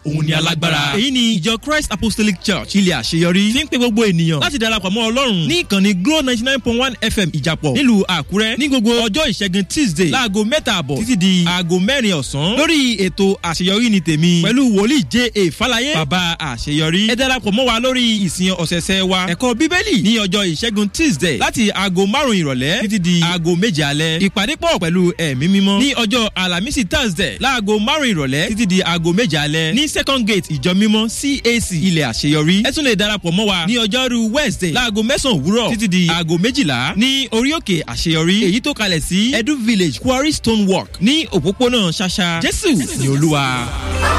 òun ni alágbára. èyí ni ìjọ christ apostolic church ilé àṣeyọrí fi ń pe gbogbo ènìyàn láti darapọ̀ mọ́ ọlọ́run ní ìkànnì glo ninety nine point one fm ìjàpọ̀ nílùú àkúrẹ́ ní gbogbo ọjọ́ ìṣẹ́gun tuesday láago mẹ́ta àbọ̀ títí di aago mẹ́rin ọ̀sán lórí ètò àṣeyọrí ni tèmi pẹ̀lú wòlíì j a falaye bàbá àṣeyọrí ẹ darapọ̀ mọ́ wa lórí ìsìn ọ̀sẹ̀ẹ̀sẹ̀ wa ẹ̀kọ́ bíbélì ní ọjọ́ ìṣẹ́gun tuesday láti aago márùn-ún ìrọ̀lẹ́ títí di aago méje alẹ́ ìpàdé pọ̀ pẹ̀lú ẹ̀mí mímọ́ ní ọjọ́ alamisi thursday láago márùn-ún ìrọ̀lẹ́ títí di aago méje alẹ́ ní second gate ìjọ mímọ́ cac ilẹ̀ àṣeyọrí ẹ tún lè darapọ̀ mọ́ wa ní ọjọ́rú wednesday láago mẹ́sàn-án òwúrọ̀ títí di aago méjìlá ní orí òkè àṣeyọrí èyí tó kalẹ̀ sí edu village quarry stone walk ní òpópónà ṣàṣà jésù ní olúwa.